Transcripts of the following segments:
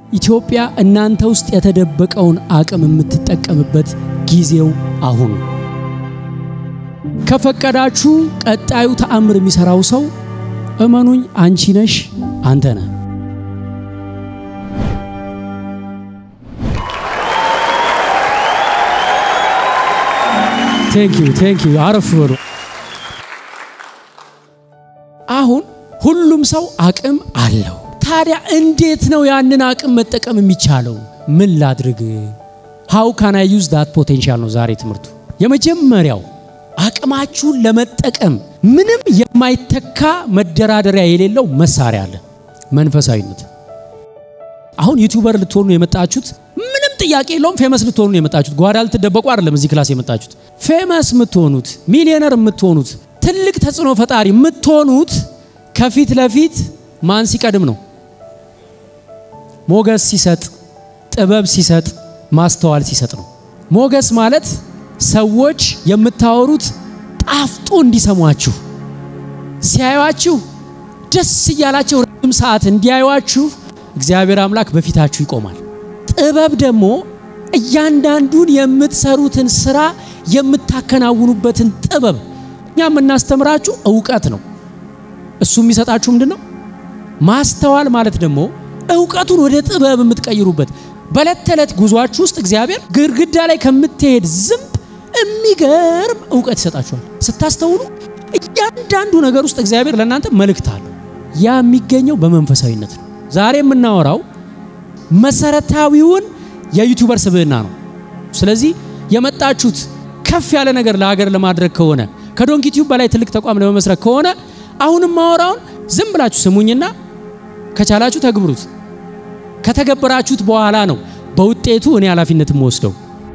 ኢትዮጵያ እናንተ ውስጥ የተደበቀውን አቅም የምትጠቀምበት ጊዜው አሁን ነው። ከፈቀዳችሁ ቀጣዩ ተአምር የሚሰራው ሰው እመኑኝ አንቺ ነሽ፣ አንተ ነህ። ቴንክ ዩ ቴንክ ዩ። አረፍ በሉ። አሁን ሁሉም ሰው አቅም አለው። ታዲያ እንዴት ነው ያንን አቅም መጠቀም የሚቻለው? ምን ላድርግ? ሃው ካን አይ ዩዝ ዳት ፖቴንሻል ነው ዛሬ ትምህርቱ። የመጀመሪያው አቅማችሁን ለመጠቀም ምንም የማይተካ መደራደሪያ የሌለው መሳሪያ አለ፣ መንፈሳዊነት። አሁን ዩቲዩበር ልትሆኑ የመጣችሁት ምንም ጥያቄ የለውም። ፌመስ ልትሆኑ ነው የመጣችሁት። ጓዳ ልትደበቁ አይደለም እዚህ ክላስ የመጣችሁት። ፌመስ የምትሆኑት ሚሊዮነር የምትሆኑት ትልቅ ተጽዕኖ ፈጣሪ የምትሆኑት ከፊት ለፊት ማን ሲቀድም ነው? ሞገስ ሲሰጥ፣ ጥበብ ሲሰጥ፣ ማስተዋል ሲሰጥ ነው። ሞገስ ማለት ሰዎች የምታወሩት ጣፍጦ እንዲሰሟችሁ ሲያዩአችሁ ደስ እያላቸው ረጅም ሰዓት እንዲያዩአችሁ እግዚአብሔር አምላክ በፊታችሁ ይቆማል። ጥበብ ደግሞ እያንዳንዱን የምትሰሩትን ስራ የምታከናውኑበትን ጥበብ እኛ የምናስተምራችሁ እውቀት ነው። እሱ የሚሰጣችሁ ምንድን ነው? ማስተዋል ማለት ደግሞ እውቀቱን ወደ ጥበብ የምትቀይሩበት በዕለት ተዕለት ጉዟችሁ ውስጥ እግዚአብሔር ግድግዳ ላይ ከምትሄድ ዝንብ የሚገርም እውቀት ይሰጣችኋል። ስታስተውሉ እያንዳንዱ ነገር ውስጥ እግዚአብሔር ለእናንተ መልእክት አለው። ያ የሚገኘው በመንፈሳዊነት ነው። ዛሬ የምናወራው መሰረታዊውን የዩቲዩበር ስብዕና ነው። ስለዚህ የመጣችሁት ከፍ ያለ ነገር ለሀገር ለማድረግ ከሆነ ከዶንኪ ቲዩብ በላይ ትልቅ ተቋም ለመመስረት ከሆነ አሁንም ማወራውን ዝም ብላችሁ ስሙኝና ከቻላችሁ ተግብሩት። ከተገበራችሁት በኋላ ነው በውጤቱ እኔ ኃላፊነት የምወስደው።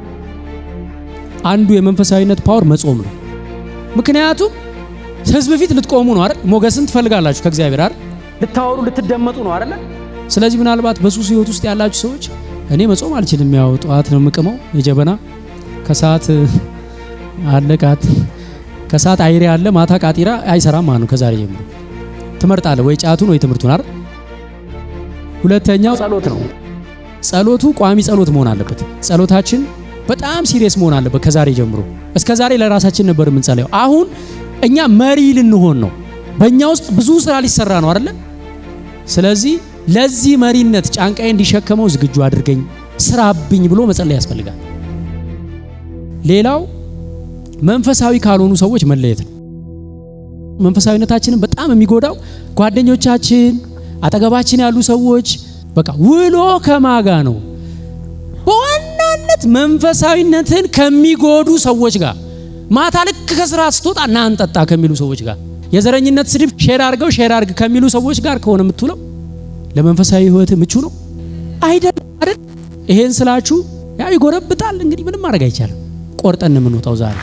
አንዱ የመንፈሳዊነት ፓወር መጾም ነው። ምክንያቱም ህዝብ ፊት ልትቆሙ ነው አይደል? ሞገስን ትፈልጋላችሁ ከእግዚአብሔር አይደል? ልታወሩ ልትደመጡ ነው አይደል? ስለዚህ ምናልባት በሱስ ህይወት ውስጥ ያላችሁ ሰዎች እኔ መጾም አልችልም፣ ያው ጠዋት ነው የምቅመው የጀበና ከሰዓት አለ ቃት ከሰዓት አይሬ አለ ማታ ቃጢራ አይሰራም ማለት ነው። ከዛሬ ጀምሮ ትመርጣለህ ወይ ጫቱን ወይ ትምህርቱን አይደል? ሁለተኛው ጸሎት ነው። ጸሎቱ ቋሚ ጸሎት መሆን አለበት። ጸሎታችን በጣም ሲሪየስ መሆን አለበት። ከዛሬ ጀምሮ እስከ ዛሬ ለራሳችን ነበር የምንጸለየው። አሁን እኛ መሪ ልንሆን ነው። በእኛ ውስጥ ብዙ ስራ ሊሰራ ነው አይደለ? ስለዚህ ለዚህ መሪነት ጫንቃዬ እንዲሸከመው ዝግጁ አድርገኝ፣ ስራብኝ ብሎ መጸለይ ያስፈልጋል። ሌላው መንፈሳዊ ካልሆኑ ሰዎች መለየት ነው። መንፈሳዊነታችንን በጣም የሚጎዳው ጓደኞቻችን፣ አጠገባችን ያሉ ሰዎች በቃ ውሎ ከማጋ ነው። በዋናነት መንፈሳዊነትን ከሚጎዱ ሰዎች ጋር ማታ ልክ ከስራ ስትወጣ ና እንጠጣ ከሚሉ ሰዎች ጋር የዘረኝነት ስድብ ሼር አድርገው ሼር አድርግ ከሚሉ ሰዎች ጋር ከሆነ የምትውለው ለመንፈሳዊ ህይወት ምቹ ነው አይደለም አይደል? ይሄን ስላችሁ ያው ይጎረብጣል። እንግዲህ ምንም ማድረግ አይቻልም። ቆርጠን የምንወጣው ዛሬ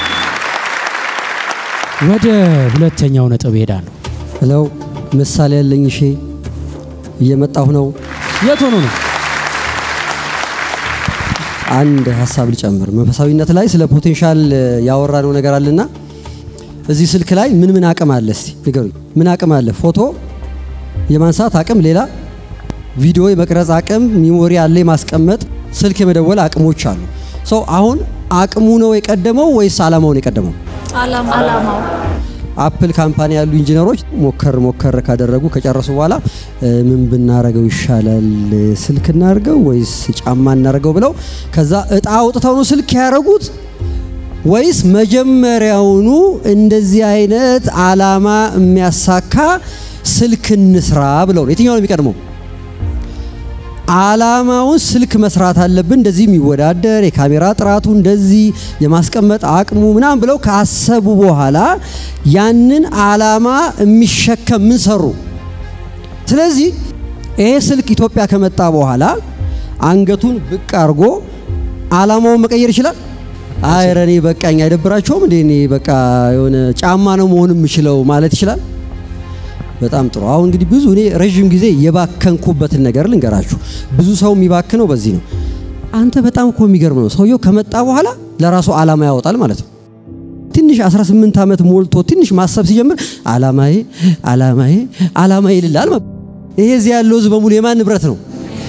ወደ ሁለተኛው ነጥብ እሄዳለሁ። ሄለው ምሳሌ ያለኝ እሺ፣ እየመጣሁ ነው። የት ሆኖ ነው? አንድ ሀሳብ ልጨምር። መንፈሳዊነት ላይ ስለ ፖቴንሻል ያወራነው ነገር አለና እዚህ ስልክ ላይ ምን ምን አቅም አለ? እስቲ ንገሩኝ። ምን አቅም አለ? ፎቶ የማንሳት አቅም፣ ሌላ ቪዲዮ የመቅረጽ አቅም፣ ሚሞሪ አለ የማስቀመጥ፣ ስልክ የመደወል አቅሞች አሉ። ሰው አሁን አቅሙ ነው የቀደመው ወይስ አላማው ነው የቀደመው? አላማው አፕል ካምፓኒ ያሉ ኢንጂነሮች ሞከር ሞከር ካደረጉ ከጨረሱ በኋላ ምን ብናረገው ይሻላል፣ ስልክ እናርገው ወይስ ጫማ እናርገው ብለው ከዛ እጣ አውጥተው ነው ስልክ ያደረጉት ወይስ መጀመሪያውኑ እንደዚህ አይነት አላማ የሚያሳካ ስልክ እንስራ ብለው ነው? የትኛው ነው የሚቀድመው? አላማውን ስልክ መስራት አለብን፣ እንደዚህ የሚወዳደር የካሜራ ጥራቱ እንደዚህ የማስቀመጥ አቅሙ ምናምን ብለው ካሰቡ በኋላ ያንን አላማ የሚሸከም ምን ሰሩ? ስለዚህ ይሄ ስልክ ኢትዮጵያ ከመጣ በኋላ አንገቱን ብቅ አድርጎ አላማውን መቀየር ይችላል። አይ ኧረ እኔ በቃኝ አይደብራቸውም እንዴ እኔ በቃ የሆነ ጫማ ነው መሆን የምችለው ማለት ይችላል። በጣም ጥሩ። አሁን እንግዲህ ብዙ እኔ ረዥም ጊዜ የባከንኩበትን ነገር ልንገራችሁ። ብዙ ሰው የሚባክነው በዚህ ነው። አንተ በጣም እኮ የሚገርም ነው። ሰውየው ከመጣ በኋላ ለራሱ አላማ ያወጣል ማለት ነው። ትንሽ 18 ዓመት ሞልቶ ትንሽ ማሰብ ሲጀምር አላማዬ አላማዬ አላማዬ ይልላል። ይሄ እዚህ ያለው ህዝብ በሙሉ የማን ንብረት ነው?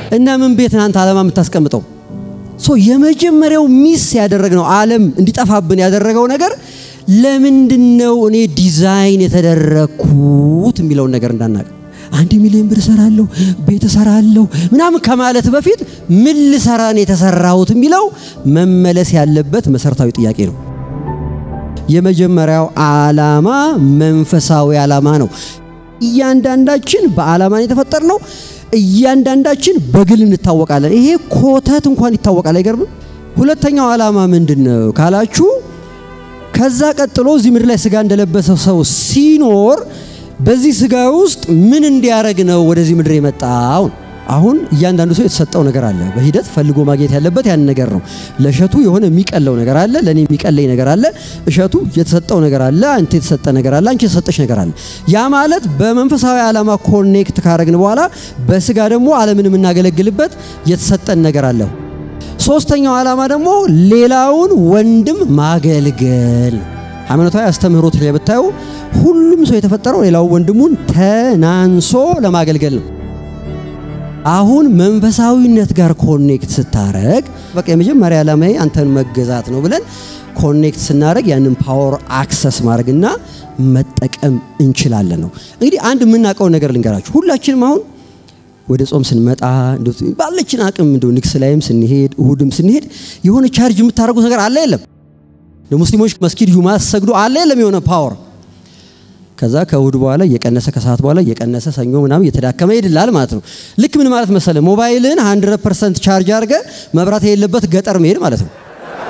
እና ምን ቤት ናንተ ዓላማ የምታስቀምጠው? ሶ የመጀመሪያው ሚስ ያደረግነው ዓለም እንዲጠፋብን ያደረገው ነገር ለምንድን ነው እኔ ዲዛይን የተደረግኩት የሚለውን ነገር እንዳናቅ አንድ ሚሊዮን ብር እሰራለሁ፣ ቤት እሰራለሁ ምናምን ከማለት በፊት ምን ልሰራ ነው የተሰራሁት የሚለው መመለስ ያለበት መሰረታዊ ጥያቄ ነው። የመጀመሪያው ዓላማ መንፈሳዊ ዓላማ ነው። እያንዳንዳችን በዓላማ ነው የተፈጠርነው። እያንዳንዳችን በግል እንታወቃለን። ይሄ ኮተት እንኳን ይታወቃል። አይገርምም? ሁለተኛው ዓላማ ምንድን ነው ካላችሁ ከዛ ቀጥሎ እዚህ ምድር ላይ ስጋ እንደለበሰ ሰው ሲኖር በዚህ ስጋ ውስጥ ምን እንዲያደርግ ነው ወደዚህ ምድር የመጣው? አሁን እያንዳንዱ ሰው የተሰጠው ነገር አለ። በሂደት ፈልጎ ማግኘት ያለበት ያን ነገር ነው። ለእሸቱ የሆነ የሚቀለው ነገር አለ፣ ለእኔ የሚቀለኝ ነገር አለ። እሸቱ የተሰጠው ነገር አለ፣ አንተ የተሰጠ ነገር አለ፣ አንቺ የተሰጠሽ ነገር አለ። ያ ማለት በመንፈሳዊ ዓላማ ኮኔክት ካረግን በኋላ በስጋ ደግሞ ዓለምን የምናገለግልበት የተሰጠን ነገር አለ። ሶስተኛው ዓላማ ደግሞ ሌላውን ወንድም ማገልገል። ሃይማኖታዊ አስተምህሮት ላይ ብታዩ ሁሉም ሰው የተፈጠረው ሌላው ወንድሙን ተናንሶ ለማገልገል ነው። አሁን መንፈሳዊነት ጋር ኮኔክት ስታረግ በቃ የመጀመሪያ ዓላማዬ አንተን መገዛት ነው ብለን ኮኔክት ስናደረግ ያንን ፓወር አክሰስ ማድረግና መጠቀም እንችላለን ነው። እንግዲህ አንድ የምናውቀው ነገር ልንገራችሁ። ሁላችንም አሁን ወደ ጾም ስንመጣ ባለችን አቅም እንደው ንግስ ላይም ስንሄድ እሁድም ስንሄድ የሆነ ቻርጅ የምታደርጉት ነገር አለ የለም? ለሙስሊሞች መስጊድ ጁማ ሰግዶ አለ የለም? የሆነ ፓወር ከዛ ከእሁድ በኋላ እየቀነሰ ከሰዓት በኋላ እየቀነሰ ሰኞ ምናምን እየተዳከመ ይሄድላል ማለት ነው። ልክ ምን ማለት መሰለ ሞባይልን 100 ፐርሰንት ቻርጅ አድርገ መብራት የሌለበት ገጠር መሄድ ማለት ነው።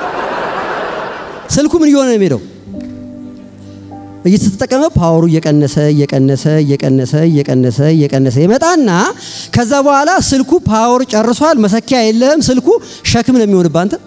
ስልኩ ምን እየሆነ ነው የሚሄደው? እየተጠቀመ ፓወሩ እየቀነሰ እየቀነሰ እየቀነሰ እየቀነሰ እየቀነሰ ይመጣና ከዛ በኋላ ስልኩ ፓወር ጨርሷል፣ መሰኪያ የለህም። ስልኩ ሸክም ነው የሚሆንብህ አንተ።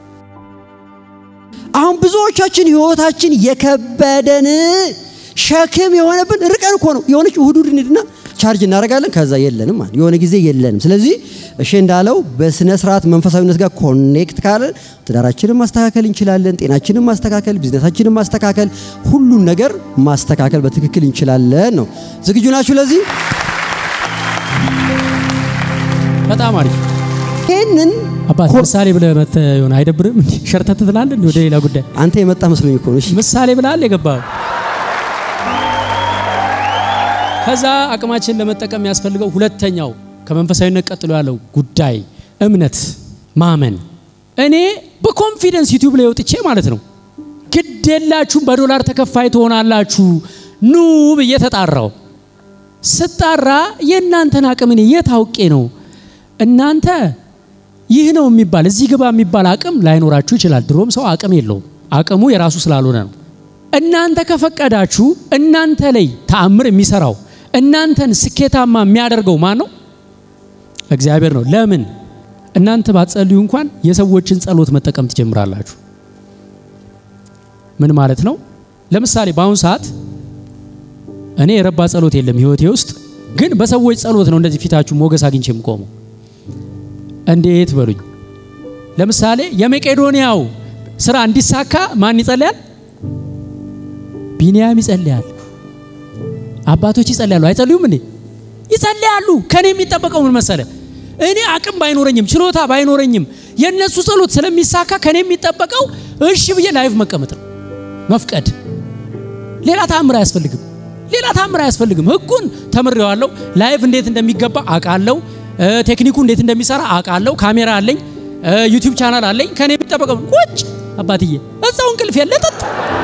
አሁን ብዙዎቻችን ህይወታችን የከበደን ሸክም የሆነብን ርቀን እኮ ነው። የሆነች እሁድ እሁድ እንሂድና ቻርጅ እናደርጋለን። ከዛ የለንም ማለት የሆነ ጊዜ የለንም። ስለዚህ እሺ እንዳለው በስነ ስርዓት መንፈሳዊነት ጋር ኮኔክት ካለ ትዳራችንን ማስተካከል እንችላለን። ጤናችንን ማስተካከል፣ ቢዝነሳችንን ማስተካከል፣ ሁሉን ነገር ማስተካከል በትክክል እንችላለን ነው። ዝግጁ ናችሁ ለዚህ? በጣም አሪፍ ይህንን አባት ምሳሌ ብለህ መተህ የሆነ አይደብርም? እንዴ ሸርተት ትላለህ እንዴ ወደ ሌላ ጉዳይ አንተ የመጣ መስሎኝ እኮ ነው። እሺ ምሳሌ ብለሃል የገባው። ከዛ አቅማችን ለመጠቀም የሚያስፈልገው ሁለተኛው ከመንፈሳዊነት ቀጥሎ ያለው ጉዳይ እምነት፣ ማመን። እኔ በኮንፊደንስ ዩቲዩብ ላይ ወጥቼ ማለት ነው ግድ የላችሁም በዶላር ተከፋይ ትሆናላችሁ ኑ ብዬ ተጣራው። ስጣራ የእናንተን አቅም እኔ የት አውቄ ነው? እናንተ ይህ ነው የሚባል እዚህ ግባ የሚባል አቅም ላይኖራችሁ ይችላል። ድሮም ሰው አቅም የለውም። አቅሙ የራሱ ስላልሆነ ነው። እናንተ ከፈቀዳችሁ እናንተ ላይ ተአምር የሚሰራው እናንተን ስኬታማ የሚያደርገው ማን ነው? እግዚአብሔር ነው። ለምን? እናንተ ባትጸልዩ እንኳን የሰዎችን ጸሎት መጠቀም ትጀምራላችሁ። ምን ማለት ነው? ለምሳሌ በአሁኑ ሰዓት እኔ የረባ ጸሎት የለም ህይወቴ ውስጥ፣ ግን በሰዎች ጸሎት ነው እንደዚህ ፊታችሁ ሞገስ አግኝቼ የምቆመው። እንዴት በሉኝ። ለምሳሌ የመቄዶንያው ስራ እንዲሳካ ማን ይጸልያል? ቢንያም ይጸልያል። አባቶች ይጸልያሉ። አይጸልዩም እንዴ? ይጸልያሉ። ከኔ የሚጠበቀው ምን መሰለ? እኔ አቅም ባይኖረኝም ችሎታ ባይኖረኝም የእነሱ ጸሎት ስለሚሳካ ከኔ የሚጠበቀው እሺ ብዬ ላይፍ መቀመጥ ነው፣ መፍቀድ። ሌላ ታምር አያስፈልግም። ሌላ ታምር አያስፈልግም። ህጉን ተምሬዋለሁ። ላይፍ እንዴት እንደሚገባ አውቃለሁ። ቴክኒኩ እንዴት እንደሚሰራ አውቃለሁ። ካሜራ አለኝ፣ ዩቲዩብ ቻናል አለኝ። ከኔ የሚጠበቀው ቁጭ አባትዬ እዛው እንቅልፍ የለጠጥ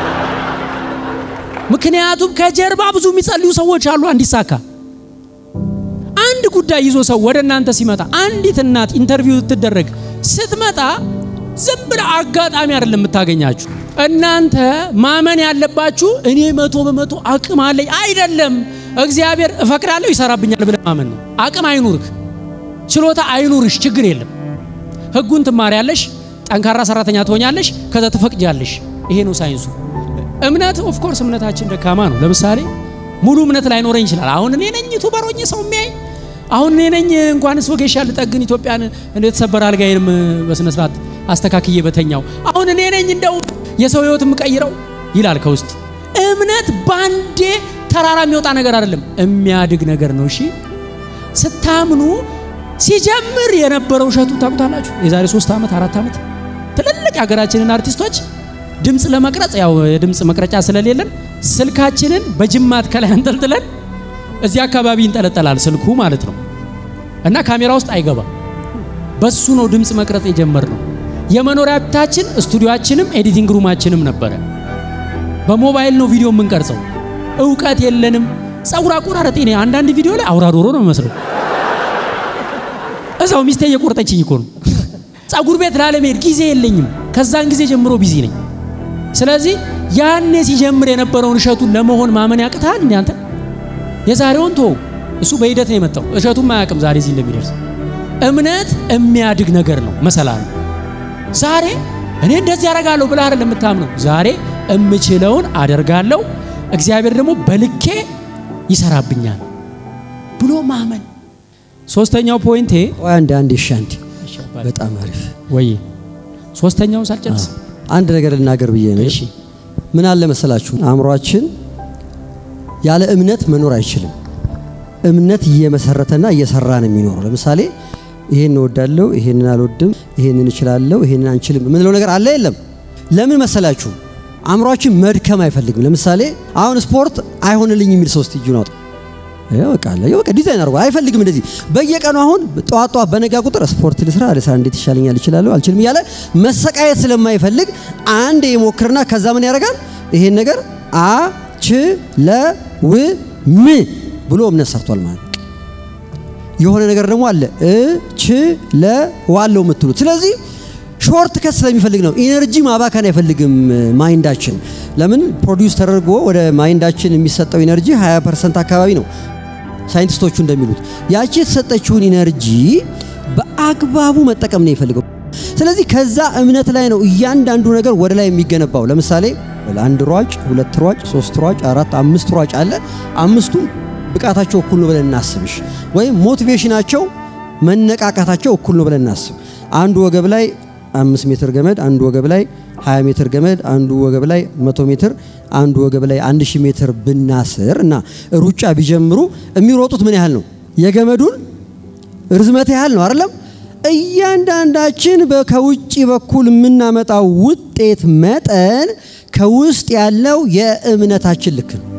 ምክንያቱም ከጀርባ ብዙ የሚጸልዩ ሰዎች አሉ እንዲሳካ። አንድ ጉዳይ ይዞ ሰው ወደ እናንተ ሲመጣ አንዲት እናት ኢንተርቪው ትደረግ ስትመጣ ዝም ብለ አጋጣሚ አይደለም የምታገኛችሁ። እናንተ ማመን ያለባችሁ እኔ መቶ በመቶ አቅም አለኝ አይደለም፣ እግዚአብሔር እፈቅዳለሁ ይሰራብኛል ብለ ማመን ነው። አቅም አይኑርክ፣ ችሎታ አይኑርሽ፣ ችግር የለም። ህጉን ትማሪያለሽ፣ ጠንካራ ሰራተኛ ትሆኛለሽ፣ ከዛ ትፈቅጃለሽ። ይሄ ነው ሳይንሱ። እምነት ኦፍ ኮርስ እምነታችን ደካማ ነው። ለምሳሌ ሙሉ እምነት ላይኖረኝ ይችላል። አሁን እኔ ነኝ ዩቱበር ሆኜ ሰው የሚያይ አሁን እኔ ነኝ እንኳንስ ወጌሻ ልጠግን ኢትዮጵያን እንደ የተሰበረ አልጋዬንም በስነ ስርዓት አስተካክዬ በተኛው አሁን እኔ ነኝ እንደው የሰው ህይወት የምቀይረው ይላል ከውስጥ። እምነት ባንዴ ተራራ የሚወጣ ነገር አይደለም፣ የሚያድግ ነገር ነው። እሺ ስታምኑ ሲጀምር የነበረው እሸቱ ታውቁታላችሁ። የዛሬ ሶስት ዓመት አራት ዓመት ትልልቅ የሀገራችንን አርቲስቶች ድምፅ ለመቅረጽ ያው የድምፅ መቅረጫ ስለሌለን ስልካችንን በጅማት ከላይ አንጠልጥለን እዚህ አካባቢ ይንጠለጠላል ስልኩ ማለት ነው እና ካሜራ ውስጥ አይገባም። በሱ ነው ድምፅ መቅረጽ የጀመርነው። የመኖሪያ ቤታችን ስቱዲዮአችንም ኤዲቲንግ ሩማችንም ነበረ። በሞባይል ነው ቪዲዮ የምንቀርጸው። እውቀት የለንም። ጸጉር አቆራረጤ እኔ አንዳንድ ቪዲዮ ላይ አውራ ዶሮ ነው የሚመስለው። እዛው ሚስቴ እየቆረጠችኝ እኮ ነው። ጸጉር ቤት ላለመሄድ ጊዜ የለኝም። ከዛን ጊዜ ጀምሮ ቢዚ ነኝ። ስለዚህ ያኔ ሲጀምር የነበረውን እሸቱን ለመሆን ማመን ያቅታል። እንዴ አንተ የዛሬውን ቶ እሱ በሂደት ነው የመጣው። እሸቱም አያውቅም ዛሬ እዚህ እንደሚደርስ። እምነት የሚያድግ ነገር ነው፣ መሰላል ነው። ዛሬ እኔ እንደዚህ ያደርጋለሁ ብለህ አይደል የምታምነው። ዛሬ እምችለውን አደርጋለሁ፣ እግዚአብሔር ደግሞ በልኬ ይሰራብኛል ብሎ ማመን። ሶስተኛው ፖይንቴ ቆይ አንድ አንድ እሺ፣ አንድ በጣም አሪፍ ወይ ሶስተኛውን ሳልጨርስ አንድ ነገር ልናገር ብዬ ነው። እሺ ምን አለ መሰላችሁ፣ አእምሯችን ያለ እምነት መኖር አይችልም። እምነት እየመሰረተና እየሰራ ነው የሚኖረው። ለምሳሌ ይሄን እወዳለሁ፣ ይሄንን አልወድም፣ ይሄንን እችላለሁ፣ ይሄንን አንችልም የምንለው ነገር አለ የለም? ለምን መሰላችሁ? አእምሯችን መድከም አይፈልግም። ለምሳሌ አሁን ስፖርት አይሆንልኝ የሚል ሰው እስቲ እጁን አውጣ። በቃ አለ በቃ ዲዛይን አድርጎ አይፈልግም። እንደዚህ በየቀኑ አሁን ጠዋት ጠዋት በነጋ ቁጥር ስፖርት ልስራ ልስራ፣ እንዴት ይሻለኛል፣ እችላለሁ፣ አልችልም እያለ መሰቃየት ስለማይፈልግ አንድ የሞክርና ከዛ ምን ያደርጋል? ይሄን ነገር አ ች ለ ው ም ብሎ እምነት ሰርቷል ማለት ነው። የሆነ ነገር ደግሞ አለ እ ች ለ ዋለው የምትሉት ስለዚህ ሾርት ከት ስለሚፈልግ ነው። ኢነርጂ ማባከን አይፈልግም ማይንዳችን። ለምን ፕሮዲውስ ተደርጎ ወደ ማይንዳችን የሚሰጠው ኢነርጂ 20 ፐርሰንት አካባቢ ነው ሳይንቲስቶቹ እንደሚሉት። ያቺ የተሰጠችውን ኢነርጂ በአግባቡ መጠቀም ነው የሚፈልገው። ስለዚህ ከዛ እምነት ላይ ነው እያንዳንዱ ነገር ወደ ላይ የሚገነባው። ለምሳሌ አንድ ሯጭ፣ ሁለት ሯጭ፣ ሶስት ሯጭ፣ አራት፣ አምስት ሯጭ አለ። አምስቱም ብቃታቸው እኩል ነው ብለን እናስብሽ፣ ወይም ሞቲቬሽናቸው መነቃቃታቸው እኩል ነው ብለን እናስብ። አንዱ ወገብ ላይ አምስት ሜትር ገመድ፣ አንዱ ወገብ ላይ 20 ሜትር ገመድ፣ አንዱ ወገብ ላይ 100 ሜትር፣ አንዱ ወገብ ላይ 1000 ሜትር ብናስር እና ሩጫ ቢጀምሩ የሚሮጡት ምን ያህል ነው? የገመዱን ርዝመት ያህል ነው አይደለም? እያንዳንዳችን ከውጭ በኩል የምናመጣው ውጤት መጠን ከውስጥ ያለው የእምነታችን ልክ ነው።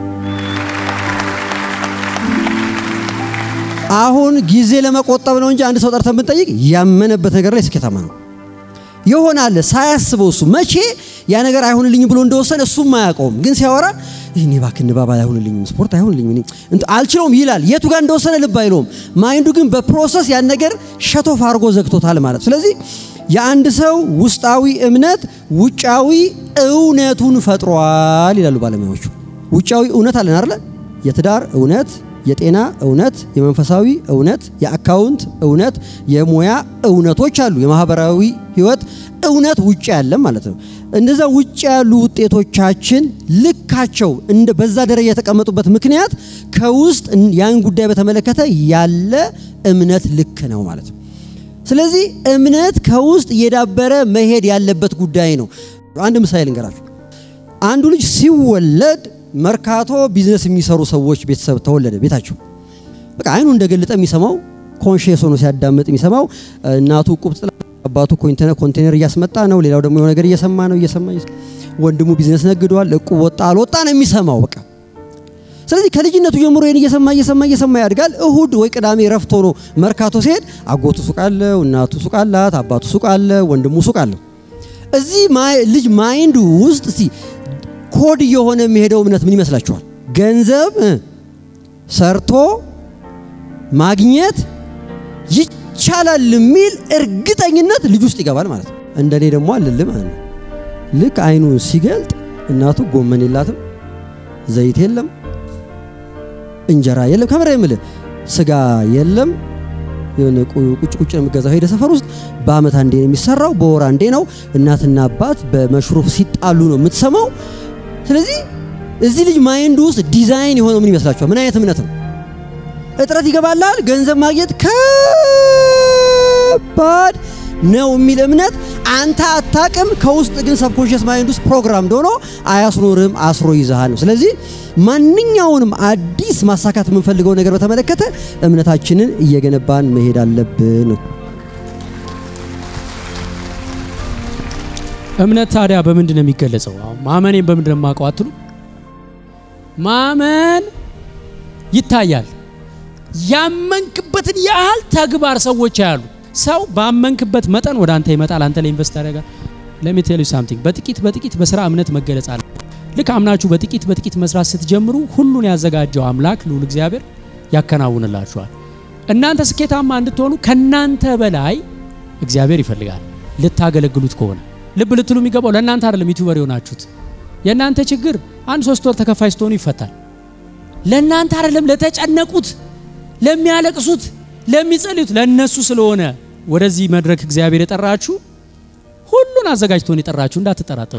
አሁን ጊዜ ለመቆጠብ ነው እንጂ አንድ ሰው ጠርተን ብንጠይቅ ያመነበት ነገር ላይ ስኬታማ ነው ይሆናል። ሳያስበው እሱ መቼ ያ ነገር አይሆንልኝም ብሎ እንደወሰነ እሱም አያውቀውም። ግን ሲያወራ እኔ እባክህ ንባብ አይሆንልኝም፣ ስፖርት አይሆንልኝም፣ እኔ አልችለውም ይላል። የቱ ጋር እንደወሰነ ልብ አይለውም። ማይንዱ ግን በፕሮሰስ ያን ነገር ሸቶፍ አድርጎ ዘግቶታል ማለት። ስለዚህ የአንድ ሰው ውስጣዊ እምነት ውጫዊ እውነቱን ፈጥሯል ይላሉ ባለሙያዎቹ። ውጫዊ እውነት አለን አይደለ? የትዳር እውነት የጤና እውነት፣ የመንፈሳዊ እውነት፣ የአካውንት እውነት፣ የሙያ እውነቶች አሉ። የማህበራዊ ህይወት እውነት ውጭ ያለም ማለት ነው። እንደዛ ውጭ ያሉ ውጤቶቻችን ልካቸው እንደ በዛ ደረጃ የተቀመጡበት ምክንያት ከውስጥ ያን ጉዳይ በተመለከተ ያለ እምነት ልክ ነው ማለት ነው። ስለዚህ እምነት ከውስጥ እየዳበረ መሄድ ያለበት ጉዳይ ነው። አንድ ምሳሌ ልንገራችሁ። አንዱ ልጅ ሲወለድ መርካቶ ቢዝነስ የሚሰሩ ሰዎች ቤተሰብ ተወለደ። ቤታቸው በቃ አይኑ እንደገለጠ የሚሰማው ኮንሽየስ ሆኖ ሲያዳምጥ የሚሰማው እናቱ ቁብ ጥላ፣ አባቱ ኮንቴነር እያስመጣ ነው። ሌላው ደግሞ የሆነ ነገር እየሰማ ነው እየሰማ ወንድሙ ቢዝነስ ነግዷል። እቁብ ወጣ አልወጣ ነው የሚሰማው በቃ። ስለዚህ ከልጅነቱ ጀምሮ ይህን እየሰማ እየሰማ እየሰማ ያድጋል። እሁድ ወይ ቅዳሜ ረፍት ሆኖ መርካቶ ሲሄድ አጎቱ ሱቅ አለው፣ እናቱ ሱቅ አላት፣ አባቱ ሱቅ አለ፣ ወንድሙ ሱቅ አለው። እዚህ ልጅ ማይንድ ውስጥ እስቲ ኮድ እየሆነ የሚሄደው እምነት ምን ይመስላችኋል? ገንዘብ ሰርቶ ማግኘት ይቻላል የሚል እርግጠኝነት ልጅ ውስጥ ይገባል ማለት ነው። እንደኔ ደግሞ አልልም ማለት ነው። ልክ አይኑን ሲገልጥ እናቱ ጎመን የላትም፣ ዘይት የለም፣ እንጀራ የለም፣ ከምራ የምልህ ስጋ የለም። የሆነ ቁጭ ቁጭ ነው የሚገዛው። ሄደ ሰፈር ውስጥ በአመት አንዴ ነው የሚሰራው፣ በወር አንዴ ነው። እናትና አባት በመሽሩፍ ሲጣሉ ነው የምትሰማው። ስለዚህ እዚህ ልጅ ማይንድ ውስጥ ዲዛይን የሆነው ምን ይመስላችኋል? ምን አይነት እምነት ነው? እጥረት ይገባላል። ገንዘብ ማግኘት ከባድ ነው የሚል እምነት አንተ አታቅም። ከውስጥ ግን ሰብኮንሽስ ማይንድ ውስጥ ፕሮግራም እንደሆነ አያስኖርም፣ አስሮ ይዛሃል ነው። ስለዚህ ማንኛውንም አዲስ ማሳካት የምንፈልገው ነገር በተመለከተ እምነታችንን እየገነባን መሄድ አለብን። እምነት ታዲያ በምንድን ነው የሚገለጸው? አሁን ማመኔን በምንድን ነው የማውቀው አትሉ? ማመን ይታያል። ያመንክበትን ያህል ተግባር ሰዎች ያሉ ሰው ባመንክበት መጠን ወደ አንተ ይመጣል። አንተ ላይ ኢንቨስት ያደርጋል። ለሚ ቴል ዩ ሳምቲንግ በጥቂት በጥቂት በስራ እምነት መገለጽ አለ። ልክ አምናችሁ በጥቂት በጥቂት መስራት ስትጀምሩ ሁሉን ያዘጋጀው አምላክ ልዑል እግዚአብሔር ያከናውንላችኋል። እናንተ ስኬታማ እንድትሆኑ ከናንተ በላይ እግዚአብሔር ይፈልጋል። ልታገለግሉት ከሆነ ልብ ልትሉ የሚገባው ለእናንተ አይደለም። ዩቲዩበር የሆናችሁት የእናንተ ችግር አንድ ሶስት ወር ተከፋይ ስትሆኑ ይፈታል። ለእናንተ አይደለም፣ ለተጨነቁት፣ ለሚያለቅሱት፣ ለሚጸልዩት ለእነሱ ስለሆነ ወደዚህ መድረክ እግዚአብሔር የጠራችሁ ሁሉን አዘጋጅቶን የጠራችሁ እንዳትጠራጠሩ።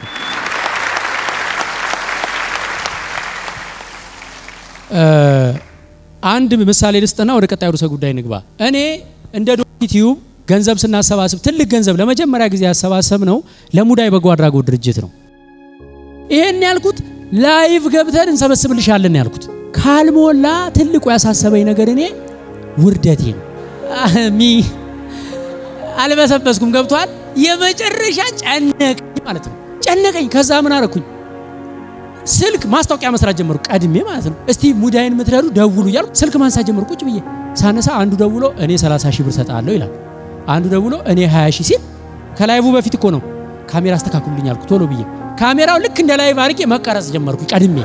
አንድ ምሳሌ ልስጥና ወደ ቀጣዩ ርዕሰ ጉዳይ ንግባ። እኔ እንደ ዩቲዩብ ገንዘብ ስናሰባስብ ትልቅ ገንዘብ ለመጀመሪያ ጊዜ ያሰባሰብ ነው ለሙዳይ በጎ አድራጎት ድርጅት ነው። ይሄን ያልኩት ላይቭ ገብተን እንሰበስብልሻለን ያልኩት ካልሞላ ትልቁ ያሳሰበኝ ነገር እኔ ውርደቴ ነው። ሚ አልበሰበስኩም። ገብቷል። የመጨረሻ ጨነቀኝ ማለት ነው። ጨነቀኝ። ከዛ ምን አረኩኝ? ስልክ ማስታወቂያ መስራት ጀመሩ። ቀድሜ ማለት ነው። እስቲ ሙዳይን የምትረዱ ደውሉ እያልኩ ስልክ ማንሳት ጀመሩ። ቁጭ ብዬ ሳነሳ አንዱ ደውሎ እኔ 30 ሺህ ብር ሰጣለሁ ይላል። አንዱ ደውሎ እኔ 20 ሺህ ሲል ከላይቭ በፊት እኮ ነው ካሜራ አስተካክሉልኝ አልኩ ቶሎ ብዬ ካሜራው ልክ እንደ ላይቭ አድርጌ መቀረጽ ጀመርኩ ቀድሜ።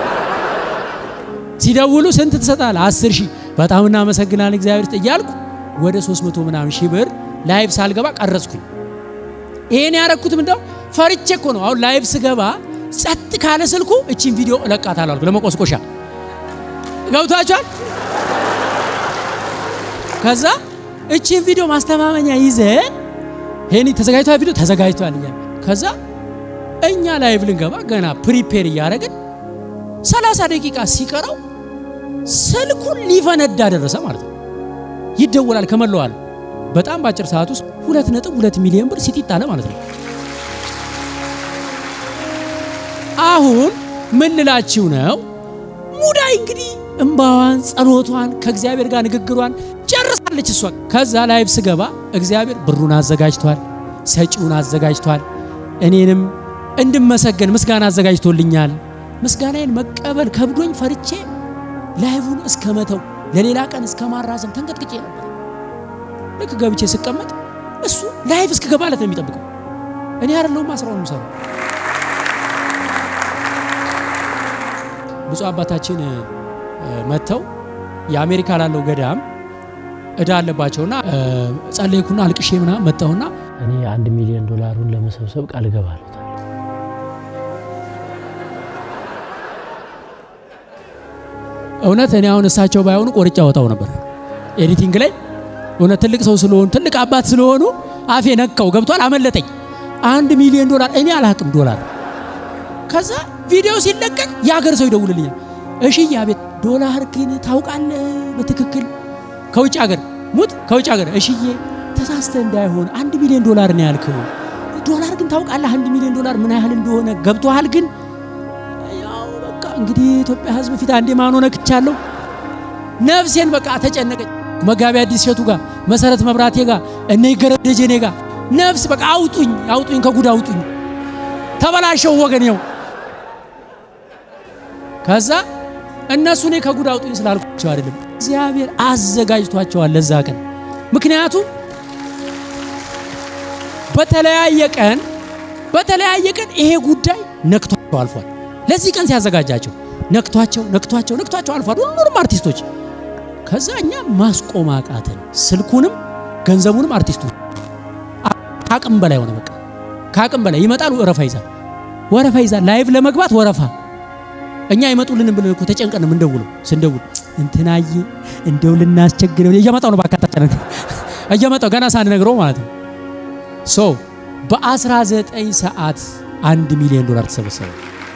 ሲደውሉ ስንት ትሰጣለህ? 10 ሺህ በጣም እናመሰግናለን እግዚአብሔር ይስጥ እያልኩ ወደ 300 ምናምን ሺህ ብር ላይቭ ሳልገባ ቀረጽኩኝ። ይሄን ያረኩት ምንድነው ፈርቼ እኮ ነው። አሁን ላይቭ ስገባ ጸጥ ካለ ስልኩ እቺን ቪዲዮ እለቃታለሁ አልኩ ለመቆስቆሻ። ገብቷችኋል? ከዛ እቺን ቪዲዮ ማስተማመኛ ይዘ ሄኒ ተዘጋጅቷል፣ ቪዲዮ ተዘጋጅቷል እያለ ከዛ እኛ ላይቭ ልንገባ ገና ፕሪፔር እያደረግን 30 ደቂቃ ሲቀረው ስልኩን ሊፈነዳ ደረሰ ማለት ነው። ይደወላል ከመለዋል በጣም በአጭር ሰዓት ውስጥ 2.2 ሚሊዮን ብር ሲጢጥ አለ ማለት ነው። አሁን ምን ልላችሁ ነው? ሙዳይ እንግዲህ እምባዋን፣ ጸሎቷን ከእግዚአብሔር ጋር ንግግሯን ጨርሳለች እሷ። ከዛ ላይቭ ስገባ እግዚአብሔር ብሩን አዘጋጅቷል፣ ሰጪውን አዘጋጅቷል፣ እኔንም እንድመሰገን ምስጋና አዘጋጅቶልኛል። ምስጋናዬን መቀበል ከብዶኝ ፈርቼ ላይቭን እስከ መተው ለሌላ ቀን እስከ ማራዘም ተንቀጥቅጬ ነበር። ልክ ገብቼ ስቀመጥ እሱ ላይቭ እስክገባለት ነው የሚጠብቀው። እኔ አይደለሁም ስራውን የምሰራው። ብፁዕ አባታችን መጥተው የአሜሪካ ላለው ገዳም እዳ አለባቸውና ጸለይኩና አልቅሼ ምናምን መጣሁና እኔ አንድ ሚሊዮን ዶላሩን ለመሰብሰብ ቃል እገባለሁ። እውነት እኔ አሁን እሳቸው ባይሆኑ ቆርጬ አወጣው ነበር ኤዲቲንግ ላይ እውነት ትልቅ ሰው ስለሆኑ ትልቅ አባት ስለሆኑ አፌ ነካው ገብቷል። አመለጠኝ። አንድ ሚሊዮን ዶላር እኔ አላቅም ዶላር። ከዛ ቪዲዮ ሲለቀቅ የሀገር ሰው ይደውልልኛል። እሺ አቤት፣ ዶላር ግን ታውቃለህ በትክክል ከውጭ ሀገር ሙት ከውጭ ሀገር እሽዬ፣ ተሳስተ እንዳይሆን አንድ ሚሊዮን ዶላር ነው ያልከው። ዶላር ግን ታውቃለህ አንድ ሚሊዮን ዶላር ምን ያህል እንደሆነ ገብቶሃል? ግን ያው በቃ እንግዲህ የኢትዮጵያ ሕዝብ ፊት አንዴ ማኖ ነክቻለሁ። ነፍሴን በቃ ተጨነቀች። መጋቢ አዲስ እሸቱ ጋር መሰረት መብራቴ ጋር እነ ይገረም ደጀኔ ጋር ነፍስ በቃ አውጡኝ አውጡኝ ከጉድ አውጡኝ ተበላሸው ወገን ነው። ከዛ እነሱ እኔ ከጉድ አውጡኝ ስላልኳቸው አይደለም እግዚአብሔር አዘጋጅቷቸዋል ለዛ ቀን። ምክንያቱም በተለያየ ቀን በተለያየ ቀን ይሄ ጉዳይ ነክቷቸው አልፏል። ለዚህ ቀን ሲያዘጋጃቸው ነክቷቸው ነክቷቸው ነክቷቸው አልፏል ሁሉንም አርቲስቶች ከዛ እኛ ማስቆም አቃተን። ስልኩንም ገንዘቡንም አርቲስቱ ከአቅም በላይ ሆነ። በቃ ከአቅም በላይ ይመጣል፣ ወረፋ ይዛል፣ ወረፋ ይዛል። ላይቭ ለመግባት ወረፋ። እኛ ይመጡልን ብለን እኮ ተጨንቀን ነው የምንደውለው። ስንደውል እንትናዬ እንደው ልናስቸግረው እየመጣው ነው ባካታ ጨነቅ እየመጣው ገና ሳንነግረው ማለት ነው። ሶ በ19 ሰዓት አንድ ሚሊዮን ዶላር ተሰበሰበ።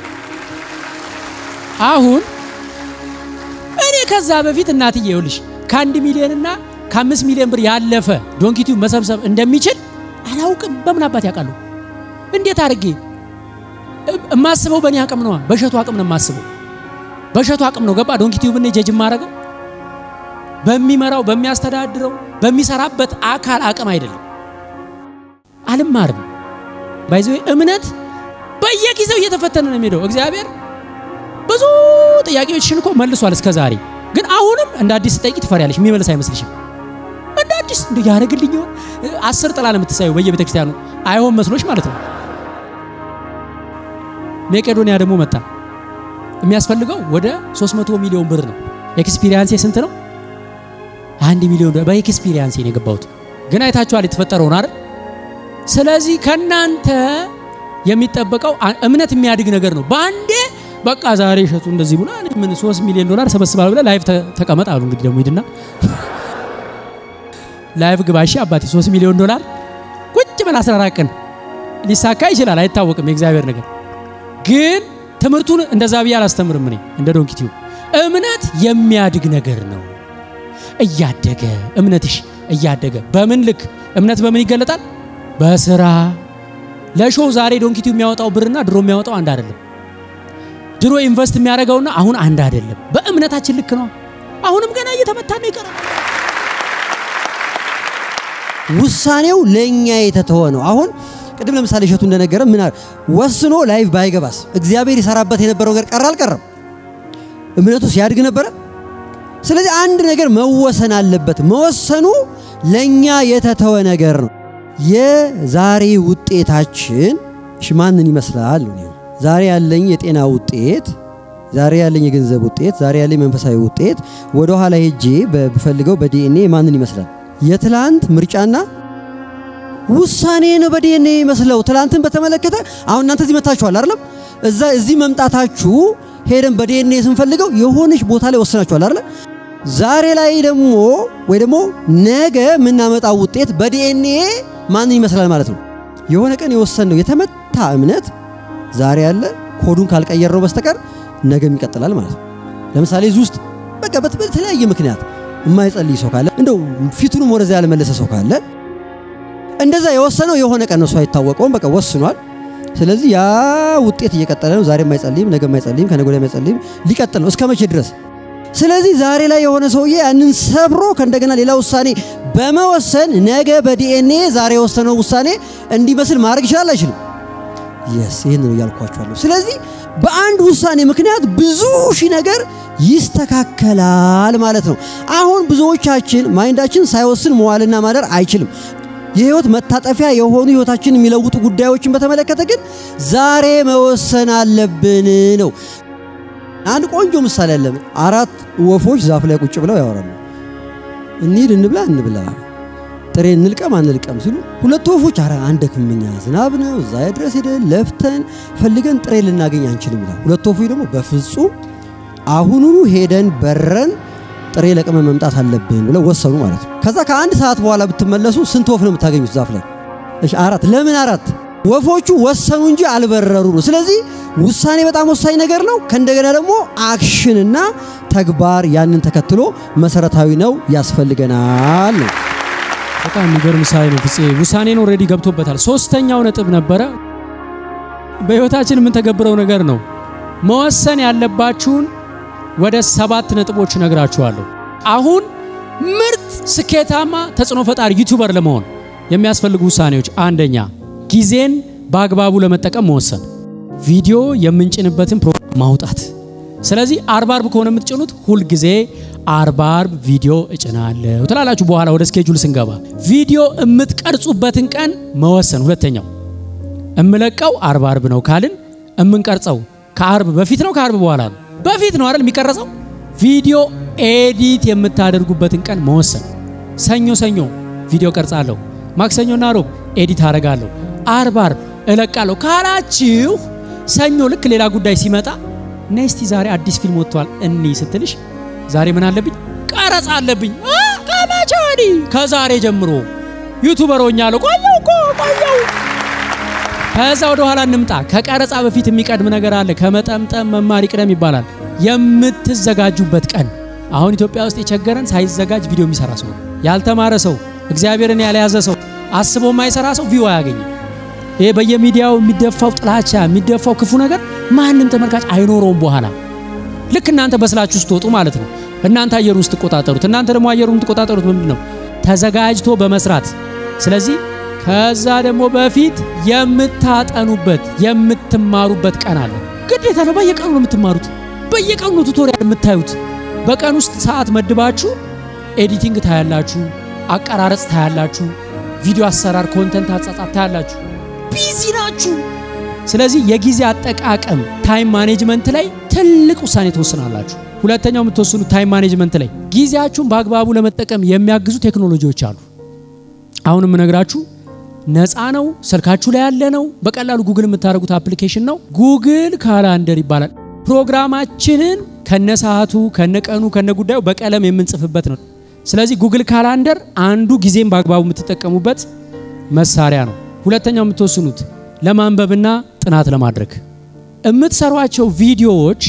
አሁን እኔ ከዛ በፊት እናትዬ ይኸውልሽ ከአንድ ሚሊዮን እና ከአምስት ሚሊዮን ብር ያለፈ ዶንኪቲው መሰብሰብ እንደሚችል አላውቅም። በምን አባት ያውቃሉ? እንዴት አድርጌ እማስበው በእኔ አቅም ነዋ። በእሸቱ አቅም ነው የማስበው። በእሸቱ አቅም ነው ገባ ዶንኪ ቲዩብ እኔ ጀጅ ማረገው በሚመራው በሚያስተዳድረው በሚሰራበት አካል አቅም አይደለም። አልማርም ባይዘው እምነት በየጊዜው እየተፈተነ ነው የሚሄደው። እግዚአብሔር ብዙ ጥያቄዎችሽን እኮ መልሷል እስከ ዛሬ። ግን አሁንም እንደ አዲስ ጠይቂ ትፈሪያለሽ። የሚመልስ አይመስልሽም? እንደ አዲስ እንደ ያደርግልኝ ይሆን? አስር ጥላ ነው የምትሳየው በየቤተ ክርስቲያኑ አይሆን መስሎሽ ማለት ነው። መቄዶንያ ደግሞ መጣ። የሚያስፈልገው ወደ 300 ሚሊዮን ብር ነው። ኤክስፒሪያንሴ ስንት ነው? አንድ ሚሊዮን በኤክስፒሪያንሴ ነው የገባሁት። ግን አይታችኋል የተፈጠረውን አይደል? ስለዚህ ከናንተ የሚጠበቀው እምነት የሚያድግ ነገር ነው። በአንዴ በቃ ዛሬ እሸቱ እንደዚህ ብሎ ምን 3 ሚሊዮን ዶላር ሰበስባል ብለህ ላይቭ ተቀመጥ አሉ። እንግዲህ ደግሞ ሂድና ላይቭ ግባ እሺ አባቴ 3 ሚሊዮን ዶላር ቁጭ በል 14 ቀን ሊሳካ ይችላል፣ አይታወቅም የእግዚአብሔር ነገር። ግን ትምህርቱን እንደዛ ብዬ አላስተምርም እኔ እንደ ዶንኪ ቲዩብ። እምነት የሚያድግ ነገር ነው። እያደገ እምነትሽ እያደገ በምን ልክ እምነት በምን ይገለጣል? በስራ ለሾው ዛሬ ዶንኪ ቲዩብ የሚያወጣው ብርና ድሮ የሚያወጣው አንድ አይደለም። ድሮ ኢንቨስት የሚያደርገውና አሁን አንድ አይደለም። በእምነታችን ልክ ነው። አሁንም ገና እየተመታ ነው ይቀራል። ውሳኔው ለእኛ የተተወ ነው። አሁን ቅድም ለምሳሌ እሸቱ እንደነገረ ምን ወስኖ ላይቭ ባይገባስ እግዚአብሔር ይሰራበት የነበረው ነገር ቀረ አልቀረም? እምነቱ ሲያድግ ነበረ። ስለዚህ አንድ ነገር መወሰን አለበት። መወሰኑ ለእኛ የተተወ ነገር ነው። የዛሬ ውጤታችን እሺ ማንን ይመስላል? ዛሬ ያለኝ የጤና ውጤት፣ ዛሬ ያለኝ የገንዘብ ውጤት፣ ዛሬ ያለኝ መንፈሳዊ ውጤት ወደ ኋላ ሄጄ በፈልገው በዲኤንኤ ማንን ይመስላል? የትላንት ምርጫና ውሳኔ ነው በዲኤንኤ ይመስለው። ትላንትን በተመለከተ አሁን እናንተ እዚህ መታችኋል አይደለም? እዛ እዚህ መምጣታችሁ ሄደን በዲኤንኤ ስንፈልገው የሆነች ቦታ ላይ ወስናችኋል አይደለም? ዛሬ ላይ ደግሞ ወይ ደግሞ ነገ የምናመጣው ውጤት በዲኤንኤ ማንን ይመስላል ማለት ነው። የሆነ ቀን የወሰንነው የተመታ እምነት ዛሬ ያለ ኮዱን ካልቀየርነው በስተቀር ነገም ይቀጥላል ማለት ነው። ለምሳሌ እዚህ ውስጥ በቃ በተለያየ ምክንያት የማይጸልይ ሰው ካለ እንደው ፊቱንም ወደዚያ ያልመለሰ ሰው ካለ እንደዛ የወሰነው የሆነ ቀን እሱ አይታወቀውም። በቃ ወስኗል። ስለዚህ ያ ውጤት እየቀጠለ ነው። ዛሬ የማይጸልይም፣ ነገ የማይጸልይም፣ ከነገ ወዲያ የማይጸልይም ሊቀጥል ነው። እስከ መቼ ድረስ? ስለዚህ ዛሬ ላይ የሆነ ሰውዬ ያንን ሰብሮ ከእንደገና ሌላ ውሳኔ በመወሰን ነገ በዲኤንኤ ዛሬ የወሰነው ውሳኔ እንዲመስል ማድረግ ይችላል አይችልም? የስ ይህን ነው እያልኳቸዋለሁ። ስለዚህ በአንድ ውሳኔ ምክንያት ብዙ ሺህ ነገር ይስተካከላል ማለት ነው። አሁን ብዙዎቻችን ማይንዳችን ሳይወስን መዋልና ማደር አይችልም። የህይወት መታጠፊያ የሆኑ ህይወታችን የሚለውጡ ጉዳዮችን በተመለከተ ግን ዛሬ መወሰን አለብን ነው። አንድ ቆንጆ ምሳሌ አለ። አራት ወፎች ዛፍ ላይ ቁጭ ብለው ያወራሉ። እንሂድ፣ እንብላ፣ እንብላ፣ ጥሬ እንልቀም፣ አንልቀም ሲሉ ሁለቱ ወፎች አረ አንደክም፣ እኛ ዝናብ ነው እዛ ድረስ ሄደን ለፍተን ፈልገን ጥሬ ልናገኝ አንችልም ይላል። ሁለቱ ወፎች ደግሞ በፍጹም አሁኑኑ ሄደን በረን ጥሬ ለቅመ መምጣት አለብን ብለው ወሰኑ ማለት ነው። ከዛ ከአንድ ሰዓት በኋላ ብትመለሱ ስንት ወፍ ነው የምታገኙት ዛፍ ላይ? እሺ አራት። ለምን አራት? ወፎቹ ወሰኑ እንጂ አልበረሩ ነው። ስለዚህ ውሳኔ በጣም ወሳኝ ነገር ነው። ከእንደገና ደግሞ አክሽንና ተግባር ያንን ተከትሎ መሰረታዊ ነው ያስፈልገናል ነው። በጣም የሚገርም ምሳሌ ነው ፍፄ። ውሳኔን ኦልሬዲ ገብቶበታል። ሶስተኛው ነጥብ ነበረ በህይወታችን የምንተገብረው ነገር ነው። መወሰን ያለባችሁን ወደ ሰባት ነጥቦች ነግራችኋለሁ። አሁን ምርጥ ስኬታማ ተጽዕኖ ፈጣሪ ዩቲዩበር ለመሆን የሚያስፈልጉ ውሳኔዎች፣ አንደኛ ጊዜን በአግባቡ ለመጠቀም መወሰን፣ ቪዲዮ የምንጭንበትን ፕሮግራም ማውጣት። ስለዚህ አርብ አርብ ከሆነ የምትጭኑት ሁልጊዜ አርብ አርብ ቪዲዮ እጭናለሁ ትላላችሁ። በኋላ ወደ ስኬጁል ስንገባ ቪዲዮ የምትቀርጹበትን ቀን መወሰን። ሁለተኛው እምለቀው አርብ አርብ ነው ካልን እምንቀርጸው ከአርብ በፊት ነው ከአርብ በኋላ ነው? በፊት ነው አይደል የሚቀረጸው። ቪዲዮ ኤዲት የምታደርጉበትን ቀን መወሰን። ሰኞ ሰኞ ቪዲዮ ቀርጻለሁ፣ ማክሰኞና ሮብ ኤዲት አደርጋለሁ፣ አርብ አርብ እለቃለሁ ካላችሁ ሰኞ ልክ ሌላ ጉዳይ ሲመጣ ነስቲ ዛሬ አዲስ ፊልም ወጥቷል እኒ ስትልሽ ዛሬ ምን አለብኝ? ቀረጻ አለብኝ። ከመቼ ወዲህ? ከዛሬ ጀምሮ ዩቱበር ሆኛለሁ። ቆየው እኮ ቆየው። ከዛ ወደ ኋላ እንምጣ። ከቀረጻ በፊት የሚቀድም ነገር አለ። ከመጠምጠም መማር ይቅደም ይባላል። የምትዘጋጁበት ቀን። አሁን ኢትዮጵያ ውስጥ የቸገረን ሳይዘጋጅ ቪዲዮ የሚሰራ ሰው፣ ያልተማረ ሰው፣ እግዚአብሔርን ያልያዘ ሰው አስቦ የማይሰራ ሰው ቪው አያገኝም። ይሄ በየሚዲያው የሚደፋው ጥላቻ የሚደፋው ክፉ ነገር ማንም ተመልካች አይኖረውም። በኋላ ልክ እናንተ በስላችሁ ስትወጡ ማለት ነው። እናንተ አየሩን ስትቆጣጠሩት፣ እናንተ ደግሞ አየሩን የምትቆጣጠሩት ምንድን ነው? ተዘጋጅቶ በመስራት ስለዚህ ከዛ ደግሞ በፊት የምታጠኑበት የምትማሩበት ቀን አለ። ግዴታ ነው። በየቀኑ ነው የምትማሩት። በየቀኑ ነው ቱቶሪያል የምታዩት። በቀን ውስጥ ሰዓት መድባችሁ ኤዲቲንግ ታያላችሁ፣ አቀራረጽ ታያላችሁ፣ ቪዲዮ አሰራር፣ ኮንተንት አጻጻፍ ታያላችሁ። ቢዚ ናችሁ። ስለዚህ የጊዜ አጠቃቀም ታይም ማኔጅመንት ላይ ትልቅ ውሳኔ ትወስናላችሁ። ሁለተኛው የምትወስኑት ታይም ማኔጅመንት ላይ ጊዜያችሁን በአግባቡ ለመጠቀም የሚያግዙ ቴክኖሎጂዎች አሉ። አሁን የምነግራችሁ ነፃ ነው፣ ስልካችሁ ላይ ያለ ነው። በቀላሉ ጉግል የምታደርጉት አፕሊኬሽን ነው። ጉግል ካላንደር ይባላል። ፕሮግራማችንን ከነሰዓቱ ከነቀኑ ከነጉዳዩ በቀለም የምንጽፍበት ነው። ስለዚህ ጉግል ካላንደር አንዱ ጊዜን በአግባቡ የምትጠቀሙበት መሳሪያ ነው። ሁለተኛው የምትወስኑት ለማንበብና ጥናት ለማድረግ የምትሰሯቸው ቪዲዮዎች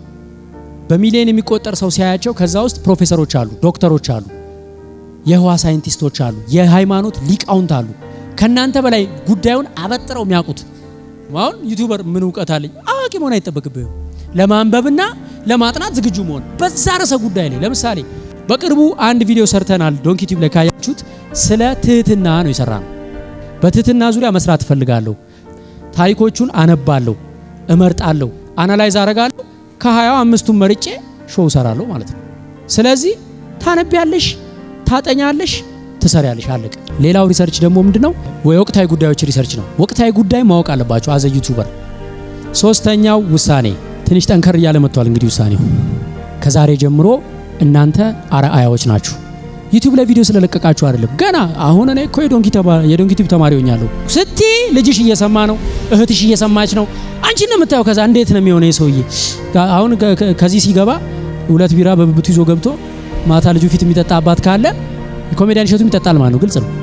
በሚሊዮን የሚቆጠር ሰው ሲያያቸው ከዛ ውስጥ ፕሮፌሰሮች አሉ፣ ዶክተሮች አሉ፣ የህዋ ሳይንቲስቶች አሉ፣ የሃይማኖት ሊቃውንት አሉ። ከእናንተ በላይ ጉዳዩን አበጥረው የሚያውቁት አሁን ዩቲዩበር ምን እውቀት አለኝ? አዋቂ መሆን አይጠበቅብህም። ለማንበብና ለማጥናት ዝግጁ መሆን በዛ ርዕሰ ጉዳይ ላይ ለምሳሌ በቅርቡ አንድ ቪዲዮ ሰርተናል። ዶንኪ ቲዩብ ላይ ካያችሁት ስለ ትህትና ነው የሰራ ነው። በትህትና ዙሪያ መስራት እፈልጋለሁ። ታሪኮቹን አነባለሁ፣ እመርጣለሁ፣ አናላይዝ አረጋለሁ። ከሀያው አምስቱን መርጬ ሾው ሰራለሁ ማለት ነው። ስለዚህ ታነቢያለሽ፣ ታጠኛለሽ፣ ትሰሪያለሽ። አለቀ። ሌላው ሪሰርች ደግሞ ምንድነው? ወይ ወቅታዊ ጉዳዮች ሪሰርች ነው። ወቅታዊ ጉዳይ ማወቅ አለባቸው አዘ ዩቱበር። ሶስተኛው ውሳኔ ትንሽ ጠንከር እያለ መጥቷል። እንግዲህ ውሳኔው ከዛሬ ጀምሮ እናንተ አርአያዎች ናችሁ። ዩቲዩብ ላይ ቪዲዮ ስለለቀቃችሁ አይደለም። ገና አሁን እኔ እኮ የዶንኪ ቲዩብ ተማሪ ሆኛለሁ ስቲ ልጅሽ እየሰማ ነው፣ እህትሽ እየሰማች ነው። አንቺ ነው የምታየው። ከዛ እንዴት ነው የሚሆነው? የሰውዬ አሁን ከዚህ ሲገባ ሁለት ቢራ በብብቱ ይዞ ገብቶ ማታ ልጁ ፊት የሚጠጣ አባት ካለ ኮሜዲያን እሸቱም ይጠጣል ማለት ነው። ግልጽ ነው።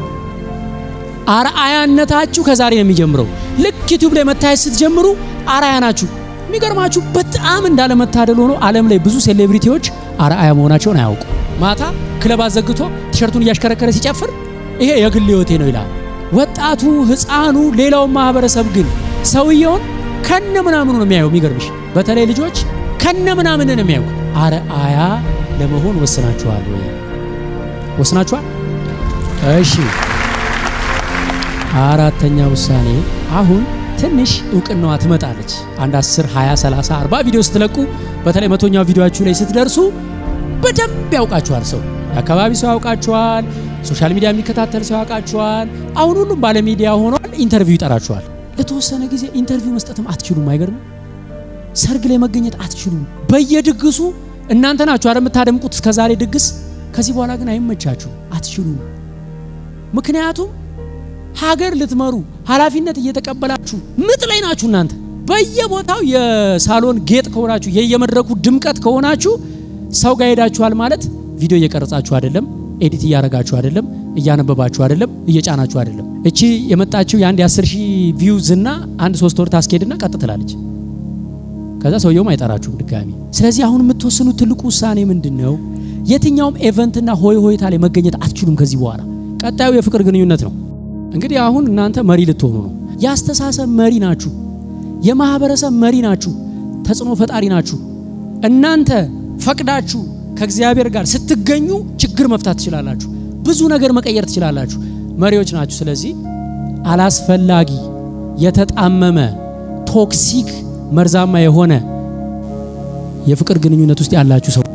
አርአያነታችሁ ከዛሬ ነው የሚጀምረው። ልክ ዩቲዩብ ላይ መታየት ስትጀምሩ አርአያ ናችሁ። የሚገርማችሁ በጣም እንዳለመታደል ሆኖ ዓለም ላይ ብዙ ሴሌብሪቲዎች አርአያ መሆናቸውን አያውቁ። ማታ ክለብ አዘግቶ ቲሸርቱን እያሽከረከረ ሲጨፍር ይሄ የግል ህይወቴ ነው ይላል። ወጣቱ፣ ህፃኑ፣ ሌላውን ማህበረሰብ ግን ሰውየውን ከነ ምናምኑ ነው የሚያየው። የሚገርምሽ በተለይ ልጆች ከነ ምናምን ነው የሚያዩ። አርአያ ለመሆን ወስናችኋል ወይ? ወስናችኋል? እሺ። አራተኛ ውሳኔ አሁን ትንሽ እውቅናዋ ትመጣለች። አንድ 10፣ 20፣ 30፣ 40 ቪዲዮ ስትለቁ በተለይ መቶኛው ቪዲዮአችሁ ላይ ስትደርሱ በደንብ ያውቃችኋል። ሰው የአካባቢ ሰው ያውቃችኋል። ሶሻል ሚዲያ የሚከታተል ሰው ያውቃችኋል። አሁን ሁሉም ባለሚዲያ ሆኗል። ኢንተርቪው ይጠራችኋል። ለተወሰነ ጊዜ ኢንተርቪው መስጠትም አትችሉም። አይገርም? ሰርግ ላይ መገኘት አትችሉም። በየድግሱ እናንተ ናችሁ አይደል የምታደምቁት እስከዛሬ ድግስ። ከዚህ በኋላ ግን አይመቻችሁ፣ አትችሉም። ምክንያቱም ሀገር ልትመሩ ኃላፊነት እየተቀበላችሁ ምጥ ላይ ናችሁ። እናንተ በየቦታው የሳሎን ጌጥ ከሆናችሁ የየመድረኩ ድምቀት ከሆናችሁ ሰው ጋር ሄዳችኋል ማለት ቪዲዮ እየቀረጻችሁ አይደለም፣ ኤዲት እያረጋችሁ አይደለም፣ እያነበባችሁ አይደለም፣ እየጫናችሁ አይደለም። እቺ የመጣችው የአንድ የአስር ሺህ ቪው ዝና አንድ ሶስት ወር ታስኬድና ቀጥ ትላለች። ከዛ ሰውየውም አይጠራችሁም ድጋሚ። ስለዚህ አሁን የምትወስኑት ትልቁ ውሳኔ ምንድን ነው? የትኛውም ኤቨንትና ሆይ ሆይታ ላይ መገኘት አትችሉም ከዚህ በኋላ። ቀጣዩ የፍቅር ግንኙነት ነው። እንግዲህ አሁን እናንተ መሪ ልትሆኑ ነው። የአስተሳሰብ መሪ ናችሁ። የማህበረሰብ መሪ ናችሁ። ተጽዕኖ ፈጣሪ ናችሁ። እናንተ ፈቅዳችሁ ከእግዚአብሔር ጋር ስትገኙ ችግር መፍታት ትችላላችሁ። ብዙ ነገር መቀየር ትችላላችሁ። መሪዎች ናችሁ። ስለዚህ አላስፈላጊ የተጣመመ ቶክሲክ መርዛማ የሆነ የፍቅር ግንኙነት ውስጥ ያላችሁ ሰዎች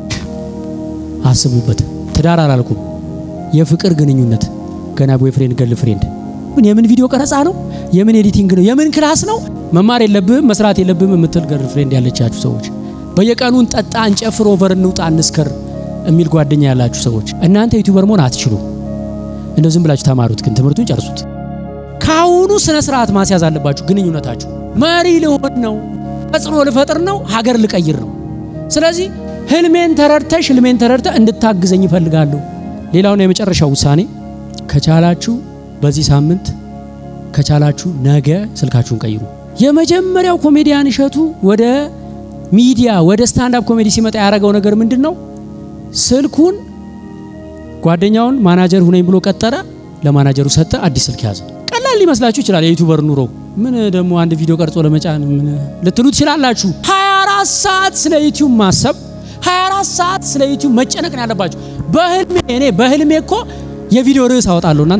አስቡበት። ትዳር አላልኩም፣ የፍቅር ግንኙነት ገና ቦይፍሬንድ ገርል ፍሬንድ ምን የምን ቪዲዮ ቀረጻ ነው? የምን ኤዲቲንግ ነው? የምን ክላስ ነው? መማር የለብህም መስራት የለብህም የምትል ገርል ፍሬንድ ያለቻችሁ ሰዎች በየቀኑ እንጠጣ፣ እንጨፍር፣ ኦቨር እንውጣ፣ እንስከር የሚል ጓደኛ ያላችሁ ሰዎች እናንተ ዩቲዩበር መሆን አትችሉም። እንደው ዝም ብላችሁ ተማሩት፣ ግን ትምህርቱን ጨርሱት። ከአሁኑ ስነ ስርዓት ማስያዝ አለባችሁ። ግንኙነታችሁ መሪ ልሆን ነው፣ ተጽዕኖ ልፈጥር ነው፣ ሀገር ልቀይር ነው። ስለዚህ ህልሜን ተረድተሽ ህልሜን ተረድተ እንድታግዘኝ ይፈልጋለሁ። ሌላውና የመጨረሻው ውሳኔ ከቻላችሁ በዚህ ሳምንት ከቻላችሁ ነገ ስልካችሁን ቀይሩ። የመጀመሪያው ኮሜዲያን እሸቱ ወደ ሚዲያ ወደ ስታንዳፕ ኮሜዲ ሲመጣ ያደረገው ነገር ምንድን ነው? ስልኩን ጓደኛውን ማናጀር ሁነኝ ብሎ ቀጠረ። ለማናጀሩ ሰጠ፣ አዲስ ስልክ ያዘ። ቀላል ሊመስላችሁ ይችላል የዩቱበር ኑሮ። ምን ደግሞ አንድ ቪዲዮ ቀርጾ ለመጫን ምን ልትሉ ትችላላችሁ። 24 ሰዓት ስለ ዩቲዩብ ማሰብ 24 ሰዓት ስለ ዩቲዩብ መጨነቅ ነው ያለባችሁ። በህልሜ እኔ በህልሜ እኮ የቪዲዮ ርዕስ አወጣለሁ እናንተ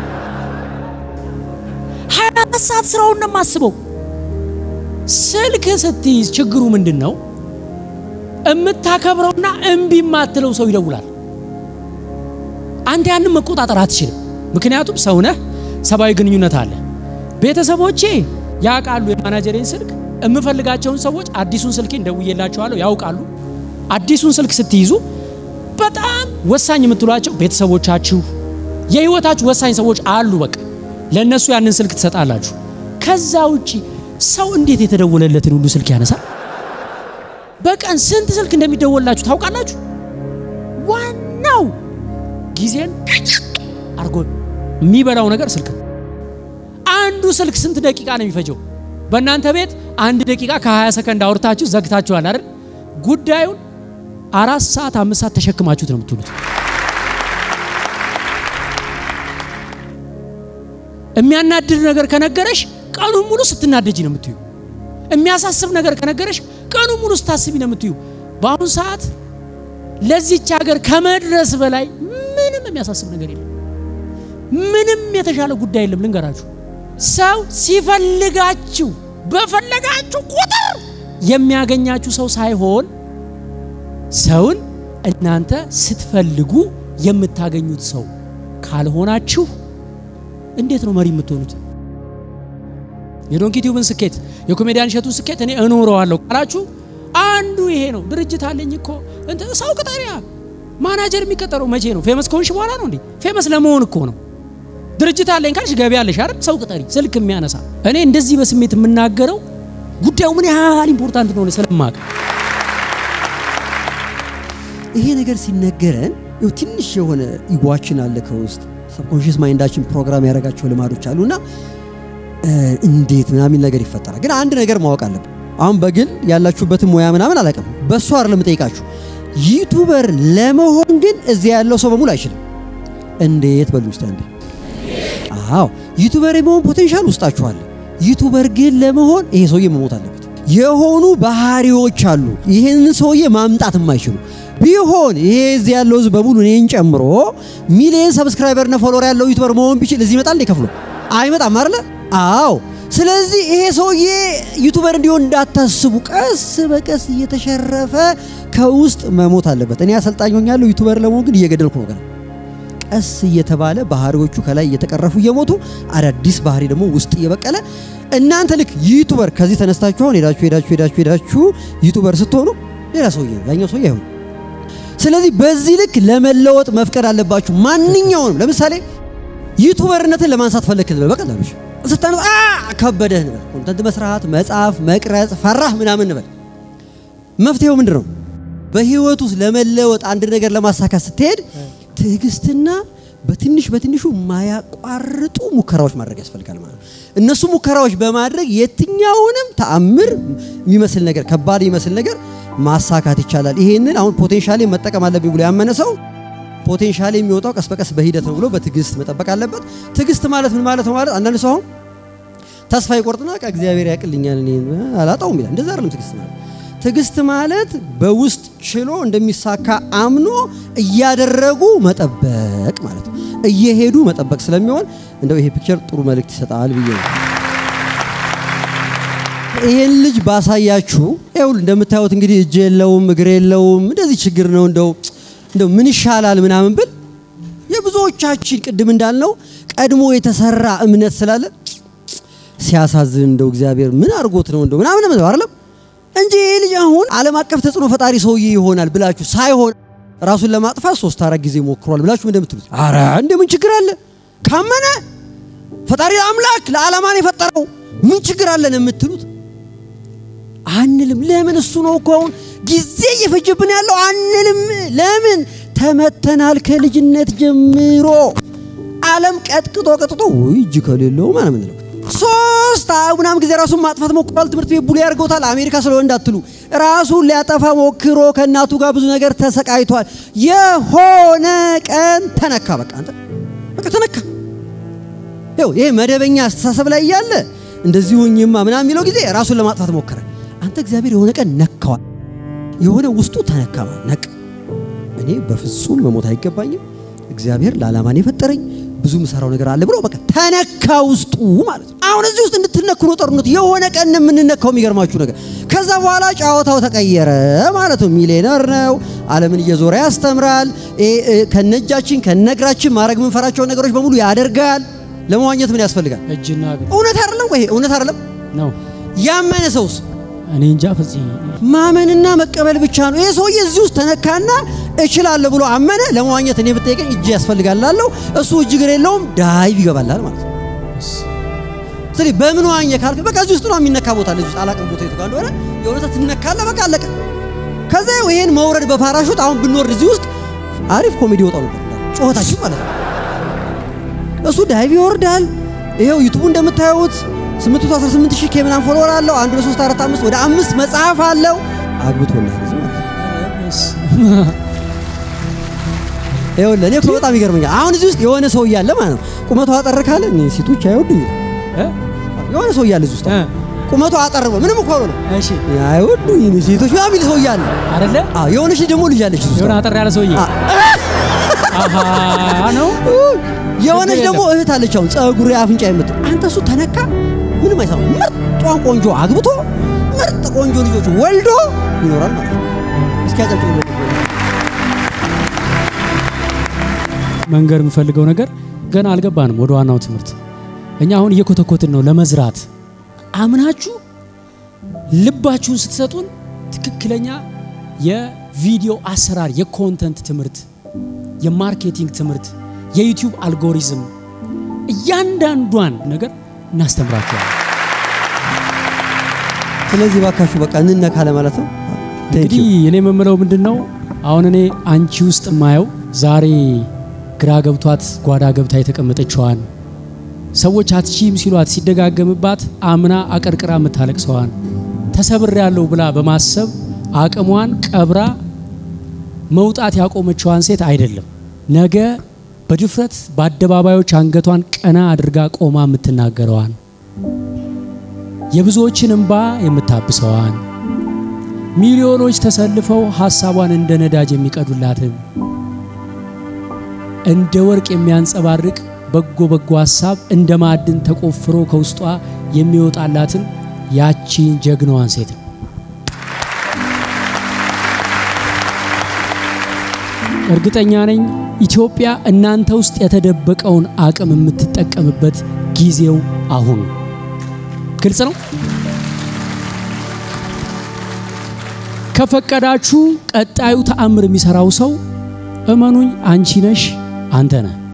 24 ሰዓት ስራውን ነው የማስበው። ስልክ ስትይዝ ችግሩ ምንድን ነው? የምታከብረውና እምቢ የማትለው ሰው ይደውላል። አንተ ያንን መቆጣጠር አትችልም። ምክንያቱም ሰው ነህ፣ ሰብአዊ ግንኙነት አለ። ቤተሰቦቼ ያውቃሉ የማናጀሬን ስልክ፣ የምፈልጋቸውን ሰዎች አዲሱን ስልኬን ደውዬላቸዋለሁ፣ ያውቃሉ። አዲሱን ስልክ ስትይዙ በጣም ወሳኝ የምትሏቸው ቤተሰቦቻችሁ፣ የህይወታችሁ ወሳኝ ሰዎች አሉ። በቃ ለእነሱ ያንን ስልክ ትሰጣላችሁ። ከዛ ውጪ ሰው እንዴት የተደወለለትን ሁሉ ስልክ ያነሳል? በቀን ስንት ስልክ እንደሚደወልላችሁ ታውቃላችሁ? ዋናው ጊዜን አርጎ የሚበላው ነገር ስልክ ነው። አንዱ ስልክ ስንት ደቂቃ ነው የሚፈጀው? በእናንተ ቤት አንድ ደቂቃ ከ20 ሰከንድ አውርታችሁ ዘግታችኋል አይደል? ጉዳዩን አራት ሰዓት አምስት ሰዓት ተሸክማችሁት ነው የምትውሉት። የሚያናድድ ነገር ከነገረሽ ቀኑን ሙሉ ስትናደጂ ነው የምትዩ። የሚያሳስብ ነገር ከነገረሽ ቀኑን ሙሉ ስታስቢ ነው የምትዩ። በአሁኑ ሰዓት ለዚች ሀገር ከመድረስ በላይ ምንም የሚያሳስብ ነገር የለም። ምንም የተሻለ ጉዳይ የለም። ልንገራችሁ፣ ሰው ሲፈልጋችሁ በፈለጋችሁ ቁጥር የሚያገኛችሁ ሰው ሳይሆን ሰውን እናንተ ስትፈልጉ የምታገኙት ሰው ካልሆናችሁ እንዴት ነው መሪ የምትሆኑት? የዶንኪ ቲዩብን ስኬት የኮሜዲያን እሸቱን ስኬት እኔ እኖረዋለሁ ካላችሁ አንዱ ይሄ ነው። ድርጅት አለኝ እኮ እንትን ሰው ቅጠሪያ ማናጀር የሚቀጠረው መቼ ነው? ፌመስ ከሆንሽ በኋላ ነው እንዴ? ፌመስ ለመሆን እኮ ነው። ድርጅት አለኝ ካልሽ ገቢ አለሽ አይደል? ሰው ቅጠሪ፣ ስልክ የሚያነሳ እኔ እንደዚህ በስሜት የምናገረው ጉዳዩ ምን ያህል ኢምፖርታንት እንደሆነ ስለማቅ ይሄ ነገር ሲነገረን ይኸው ትንሽ የሆነ ኢጓችን አለ ከውስጥ ሰብኮንሽስ ማይንዳችን ፕሮግራም ያደረጋቸው ልማዶች አሉና እንዴት ምናምን ነገር ይፈጠራል። ግን አንድ ነገር ማወቅ አለብን። አሁን በግል ያላችሁበትን ሙያ ምናምን አላውቅም፣ በእሱ አይደለም ጠይቃችሁ። ዩቱበር ለመሆን ግን እዚያ ያለው ሰው በሙሉ አይችልም። እንዴት በሉ ውስጥ አንዴ። አዎ ዩቱበር የመሆን ፖቴንሻል ውስጣችሁ አለ። ዩቱበር ግን ለመሆን ይሄ ሰውዬ መሞት አለበት። የሆኑ ባህሪዎች አሉ ይህንን ሰውዬ ማምጣት የማይችሉ ቢሆን ይሄ እዚህ ያለው ህዝብ በሙሉ እኔን ጨምሮ ሚሊየን ሰብስክራይበር እና ፎሎወር ያለው ዩቱበር መሆን ቢችል እዚህ ይመጣል እንዴ? ከፍሎ አይመጣም አይደለ? አዎ። ስለዚህ ይሄ ሰውዬ ዩቱበር እንዲሆን እንዳታስቡ፣ ቀስ በቀስ እየተሸረፈ ከውስጥ መሞት አለበት። እኔ አሰልጣኝ ሆኛለሁ። ዩቱበር ለመሆን ግን እየገደልኩ ነው ገና። ቀስ እየተባለ ባህሪዎቹ ከላይ እየተቀረፉ እየሞቱ አዳዲስ ባህሪ ደግሞ ውስጥ እየበቀለ እናንተ ልክ ዩቱበር ከዚህ ተነስታችሁ አሁን ሄዳችሁ ሄዳችሁ ሄዳችሁ ሄዳችሁ ዩቱበር ስትሆኑ ሌላ ሰውዬ ነው ያኛው ሰውዬ አይሆንም። ስለዚህ በዚህ ልክ ለመለወጥ መፍቀድ አለባችሁ። ማንኛውንም ለምሳሌ ዩቱበርነትን ለማንሳት ፈለክ ልበል በቀላሉ ስታነሳ ከበደህ እንበል፣ ኮንተንት መስራት፣ መጻፍ፣ መቅረጽ ፈራህ ምናምን እንበል። መፍትሄው ምንድን ነው? በህይወት ውስጥ ለመለወጥ አንድ ነገር ለማሳካት ስትሄድ ትዕግስትና በትንሽ በትንሹ ማያቋርጡ ሙከራዎች ማድረግ ያስፈልጋል ማለት ነው። እነሱ ሙከራዎች በማድረግ የትኛውንም ተአምር የሚመስል ነገር ከባድ የሚመስል ነገር ማሳካት ይቻላል። ይሄንን አሁን ፖቴንሻሌ መጠቀም አለብኝ ብሎ ያመነ ሰው ፖቴንሻሌ የሚወጣው ቀስ በቀስ በሂደት ነው ብሎ በትዕግስት መጠበቅ አለበት። ትዕግስት ማለት ምን ማለት ነው? ማለት አንዳንድ ሰው አሁን ተስፋ ይቆርጥና በቃ እግዚአብሔር ያቅልኛል እኔ አላጣውም ይላል። እንደዛ አይደለም ትዕግስት ማለት። ትዕግስት ማለት በውስጥ ችሎ እንደሚሳካ አምኖ እያደረጉ መጠበቅ ማለት ነው። እየሄዱ መጠበቅ ስለሚሆን እንደው ይሄ ፒክቸር ጥሩ መልእክት ይሰጣል ብዬ ነው። ይሄን ልጅ ባሳያችሁ ይኸውል እንደምታዩት እንግዲህ እጅ የለውም እግር የለውም እንደዚህ ችግር ነው። እንደው እንደው ምን ይሻላል ምናምን ብል የብዙዎቻችን ቅድም እንዳልነው ቀድሞ የተሰራ እምነት ስላለ ሲያሳዝን እንደው እግዚአብሔር ምን አድርጎት ነው እንደው ምናምን ነው አይደለም እንጂ ይሄ ልጅ አሁን ዓለም አቀፍ ተጽዕኖ ፈጣሪ ሰውዬ ይሆናል ብላችሁ ሳይሆን ራሱን ለማጥፋት ሶስት አራት ጊዜ ሞክሯል ብላችሁ እንደምትሉት አረ እንደምን ችግር አለ ካመነ ፈጣሪ አምላክ ለዓላማን የፈጠረው ምን ችግር አለን የምትሉት አንልም። ለምን እሱ ነው እኮ አሁን ጊዜ እየፈጀብን ያለው አንልም። ለምን ተመተናል ከልጅነት ጀምሮ ዓለም ቀጥቅጦ ቀጥቅጦ ውይ እጅ ከሌለው ማለት ምንለው ሶስት ምናምን ጊዜ ራሱን ማጥፋት ሞክሯል። ትምህርት ቤት ቡሊ ያደርገውታል። አሜሪካ ስለሆነ እንዳትሉ ራሱን ሊያጠፋ ሞክሮ ከእናቱ ጋር ብዙ ነገር ተሰቃይቷል። የሆነ ቀን ተነካ። በቃ አንተ በቃ ተነካ። ይኸው ይሄ መደበኛ አስተሳሰብ ላይ እያለ እንደዚህ ሁኝማ ምናምን የሚለው ጊዜ ራሱን ለማጥፋት ሞከረ። አንተ እግዚአብሔር የሆነ ቀን ነካዋል። የሆነ ውስጡ ተነካማ ነቅ እኔ በፍጹም መሞት አይገባኝም፣ እግዚአብሔር ለዓላማን የፈጠረኝ ብዙ ምሰራው ነገር አለ ብሎ በቃ ተነካ ውስጡ ማለት ነው። አሁን እዚህ ውስጥ እንድትነኩ ነው ጦርነቱ። የሆነ ቀን የምንነካው የሚገርማችሁ ነገር ከዛ በኋላ ጨዋታው ተቀየረ ማለት ነው። ሚሊዮነር ነው፣ ዓለምን እየዞረ ያስተምራል። ከነእጃችን ከነእግራችን ማድረግ የምንፈራቸውን ነገሮች በሙሉ ያደርጋል። ለመዋኘት ምን ያስፈልጋል? እጅና እግር እውነት አይደለም ወይ? እውነት አይደለም? ነው። ያመነ ሰውስ እኔ እንጃ ፈጽ ማመንና መቀበል ብቻ ነው። ይሄ ሰውዬ እዚህ ውስጥ ተነካና እችላለሁ ብሎ አመነ። ለመዋኘት እኔ ብጠይቀኝ እጅ ያስፈልጋል ላለው እሱ እጅ እግር የለውም ዳይቭ ይገባላል ማለት ነው። ስለዚህ በምን ዋኘ ካልክ በቃ እዚህ ውስጥ ነው የሚነካ ቦታ እዚህ ውስጥ አላቅም ቦታ የቱ ጋር እንደሆነ የእውነት ትነካለህ። በቃ አለቀ። ከዛ ይሄን መውረድ በፓራሹት አሁን ብንወርድ እዚህ ውስጥ አሪፍ ኮሜዲ ይወጣው ነበር ጩኸታችን ማለት ነው። እሱ ዳይቭ ይወርዳል። ይሄው ዩቱቡ እንደምታዩት 818 ሺህ ከምናምን ፎሎወር አለው። 1 2 3 4 5 ወደ አምስት መጽሐፍ አለው። አግብቶናል እዚህ ማለት ነው። ይኸውልህ እኔ እኮ በጣም ይገርመኛል። አሁን እዚህ ውስጥ የሆነ ሰው እያለ ማለት ነው ቁመቱ አጠር ካለ እኔ ሴቶች አይወዱኝ። የሆነ ሰው እያለ እዚህ ውስጥ ቁመቱ አጠር ብሎ ምንም እኮ ነው እሺ አይወዱኝ እኔ ሴቶች ምናምን የሚል ሰው እያለ አይደለ አዎ የሆነች ደግሞ ልጅ አለች እዚህ ውስጥ የሆነ አጠር ያለ ሰውዬ አሃ ነው የሆነች ደግሞ እህት አለች። አሁን ጸጉሬ አፍንጫ የምትል አንተ እሱ ተነካ ምንም አይሰማም። ምርጧን ቆንጆ አግብቶ ምርጥ ቆንጆ ልጆች ወልዶ ይኖራል ማለት ነው። እስኪ ያጨብጭቡ። መንገር የምፈልገው ነገር ገና አልገባንም ወደ ዋናው ትምህርት። እኛ አሁን እየኮተኮትን ነው ለመዝራት። አምናችሁ ልባችሁን ስትሰጡን ትክክለኛ የቪዲዮ አሰራር፣ የኮንተንት ትምህርት፣ የማርኬቲንግ ትምህርት፣ የዩቲዩብ አልጎሪዝም እያንዳንዷን ነገር እናስተምራችኋለን። ስለዚህ ባካችሁ በቃ እንነካ ለማለት ነው። እንግዲህ እኔ የምምለው ምንድን ነው አሁን እኔ አንቺ ውስጥ የማየው ዛሬ ግራ ገብቷት ጓዳ ገብታ የተቀመጠችዋን ሰዎች አትቺም ሲሏት ሲደጋገምባት አምና አቀርቅራ የምታለቅሰዋን ተሰብር ያለው ብላ በማሰብ አቅሟን ቀብራ መውጣት ያቆመችዋን ሴት አይደለም። ነገ በድፍረት በአደባባዮች አንገቷን ቀና አድርጋ ቆማ የምትናገረዋን የብዙዎችን እንባ የምታብሰዋን ሚሊዮኖች ተሰልፈው ሐሳቧን እንደ ነዳጅ የሚቀዱላትን እንደ ወርቅ የሚያንጸባርቅ በጎ በጎ ሐሳብ እንደ ማዕድን ተቆፍሮ ከውስጧ የሚወጣላትን ያቺን ጀግናዋን ሴት ነው። እርግጠኛ ነኝ ኢትዮጵያ እናንተ ውስጥ የተደበቀውን አቅም የምትጠቀምበት ጊዜው አሁን ነው። ግልጽ ነው። ከፈቀዳችሁ ቀጣዩ ተአምር የሚሰራው ሰው እመኑኝ አንቺ ነሽ፣ አንተ ነህ።